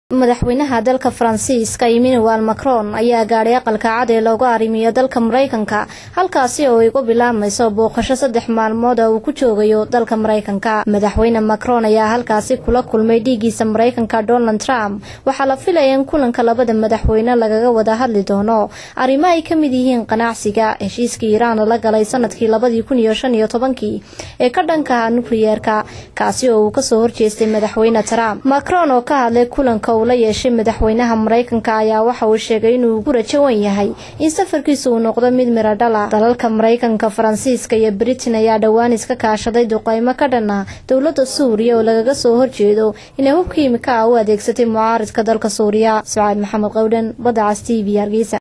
madaxweynaha dalka faransiiska emmanuel macron ayaa gaadhay aqalka cad ee loogu arrimiyo dalka maraykanka halkaasi oo ay ku bilaabmayso booqasho saddex maalmood oo uu ku joogayo dalka maraykanka madaxweyne macron ayaa halkaasi kula kulmay dhiiggiisa maraykanka donald trump waxaa la filaya in kulanka labada madaxweyne lagaga wada hadli doono arrimo ay ka mid yihiin qanacsiga heshiiskii iiraan la galay sanadkii labadii kun iyo shan iyo tobankii ee ka dhankaha nukliyeerka kaasi oo uu kasoo horjeestay madaxweyne trump macron oo ka hadlay kulanka uu la yeeshay madaxweynaha maraykanka ayaa waxa uu sheegay inuu ku rajawan yahay in safarkiisa uu noqdo mid miro dhala dalalka maraykanka faransiiska iyo britain ayaa dhowaan iska kaashaday duqeymo ka dhana dowlada suuriya oo lagaga soo horjeedo inay hub kiimika ah u adeegsatay mucaaridka dalka suuriya sacaad maxamed qowdhan badda cas t v hargeysa